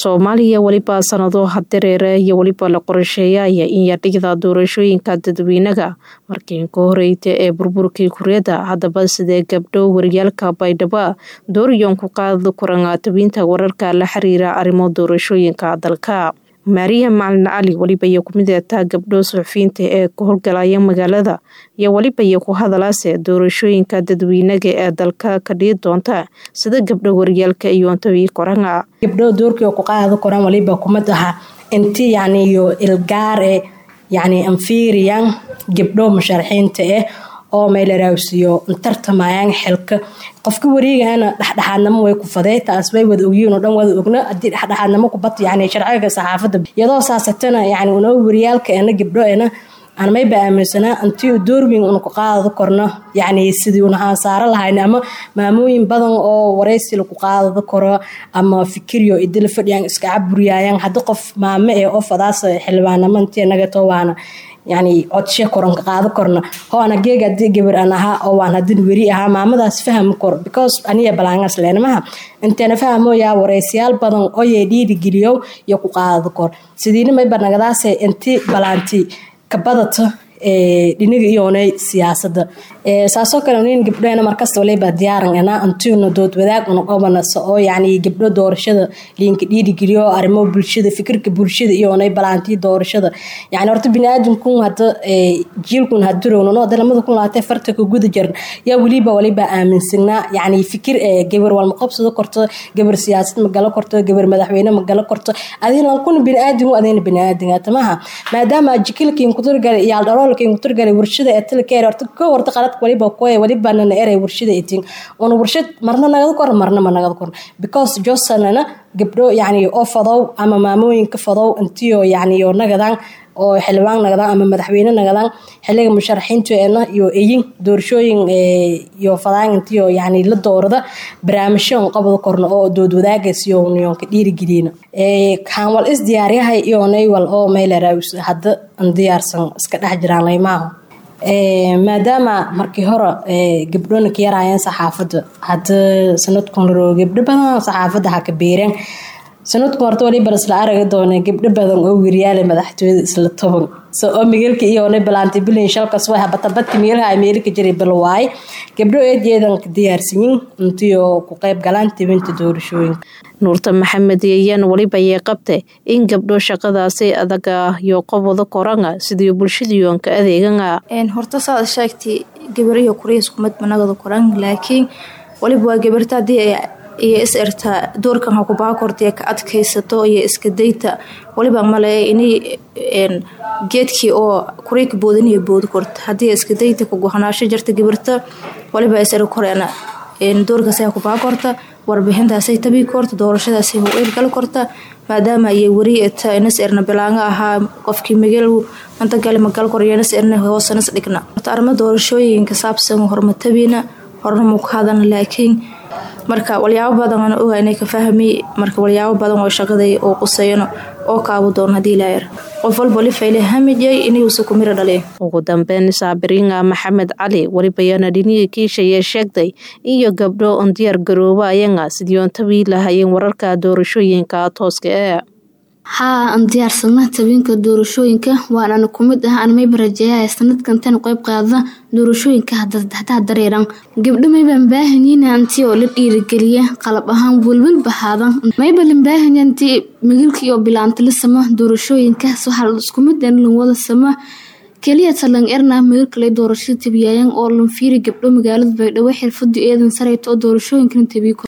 soomaaliya weliba sanado hadareere iyo weliba la qorsheeyaya in yadhigda doorashooyinka dadweynaga markii ka horeyta ee burburkii kuryada haddaba sidee gabdho waryaalka baydhabo dooriyon ku qaada kurangaatabiinta wararka la xiriira arrimo doorashooyinka dalka maariya macalin cali weliba iyo kumid eetaa gabdho suxufiyiinta ee ka howlgalaya magaalada iyo weliba iyo ku hadalaase doorashooyinka dadweynaga ee dalka ka dhii doonta sida gabdho waryaalka iyo antabii koranga gabdho doorkii ku qaada koran waliba kumid aha inti yani iyo ilgaar e yani anfiiriyan gabdho musharaxiinta ah oo meelaraawsiyo tartamayaan xilka qofka wareegana dhexdhexaadnimo way ku fadee taas way wada ogyiin oo dhan wada ogna haddii dhexdhexaadnimo ku bat yani sharciga saxaafadda iyadoo saasatana yani unoo waryaalka ena gabdho ena aan mayba aaminsanaa intii doorweyn una ku qaadada korno yani sidii una aansaaro lahayn ama maamooyin badan oo waraysi laku qaadada karo ama fikiryo idila fadhiyaan iska caburiyayaan haddii qof maame ee oo fadaas xildhibaanamo intii nagato waana yani codshe koranka qaado korna hoana geeg hadii gabar an ahaa oo waan hadin weri ahaa maamadaas fahmi kor because aniya balaangas leenamaha inteena fahmoyaa waraysiyaal badan oyee dhiirigeliyo iyo ku qaadada kor sidiina mayba nagadaase inti balaanti kabadata dhiniga iyoonay siyaasada saasoo kale nin gabdhoena markasta waliba diyaaran ana antiuna dood wadaag una qobanasa oo yani gabdho doorashada liinka dhiirigeliyo arrimo bulshada fikirka bulshada iyoonay balaantii doorashada yani horta biniaadamkun hada jiilkun hadirownan oo dalamada kun labaatee farta ka guda jiran yaa weliba waliba aaminsanaa yani fikir gabar walma qabsado korto gabar siyaasad magalo korto gabar madaxweyne magalo korto adina kuna biniaadam adina biniaadam tamaha maadaama jikilkiin kuturgal iyaal dharoolkiin kuturgal warshada ee tilkeer horta ka horta qalad waliba koy waliba nana eray warshada itin una warshad marna nagada kor marna ma nagada kor because josanana gabdho yani oo fadow ama maamooyinka fadow intiyo yani oo nagadan oo xildhibaan nagadaan ama madaxweyne nagadaan xiliga musharaxiinteena iyo eyin doorashooyin iyo fadaan intiyo yani la doorada barnaamijyo qabada korna oo dood wadaagays iyo niyonka dhiirigelina kaan wal is diyaaryahay iyo naywal oo meelaraawis hadda an diyaarsan iska dhex jiraan laymaaho maadaama markii hore gabdhona ka yaraayeen saxaafadda hadda sanadkun laro gabdho badan saxaafadda ha ka beereen sanadku horta waliba isla araga doona gabdho badan oo weriyaale madaxtooyada isla toban so oo migeelka iyoona balaantay bilin shalkas way habatabadka meelaha ay meelika jiray balwaay gabdho eejeedan ka diyaarsanyin intiyo ku qayb galaan tibinta doorashooyinka nuurta maxamed yayaan weliba yee qabte in gabdho shaqadaasi adaga iyo qobwada koranga sidii bulshadiyoonka adeeganga horta saad sheegtay gabariyo kuriiskumad managada koran laakiin waliba waa gabarta hadii iyo is erta doorkan ha kubaa kortee ka adkaysato iyo iska dayta waliba male inay geedkii oo kureyka boodaniyo boodi korta haddii iska dayta kugohanaasho jirta gabarta waliba is er koreena doorkaas ha kubaa korta warbixintaasay tabii korta doorashadaasay howeel gali korta maadaama ay weri eta inas erna bilaanga ahaa qofkii mageel manta gali magal koryo inas erna hoosanas dhigna arimo doorashooyinka saabsan hormatabiina horna muu ka hadan laakiin marka walyaabo badan aan oga inay ka fahmi marka walyaabo badan oo shaqaday oo qusayano oo kaabo doon hadii laayar qof walba lifayle hamijay inuusa ku miro dhaliya ugu dambeyn saabiriinga maxamed cali welibayana dhinihii kiishayee sheegtay iyo gabdho on diyaar garooba ayanga sidii oon tabii lahayeen wararka doorashooyinka tooska ee haa aan diyaarsana tabinka doorashooyinka waanana kumid ah aan mayba rajeeyaha sanadkan tan qeyb qaada doorashooyinka hadaa dareeran gabdho maybaan baahanyiin anti oo la dhiirigeliya qalab ahaan welwel bahaadan mayba lan baahanya anti migilka iyo bilaanta la sama doorashooyinka waxaa iskumid lan wada sama keliya talan erna migilka lay doorashada tabiyaayan oo lan fiiri gabdho magaalada baydhabo xirfadu eedan sareyta oo doorashooyinkan tabiy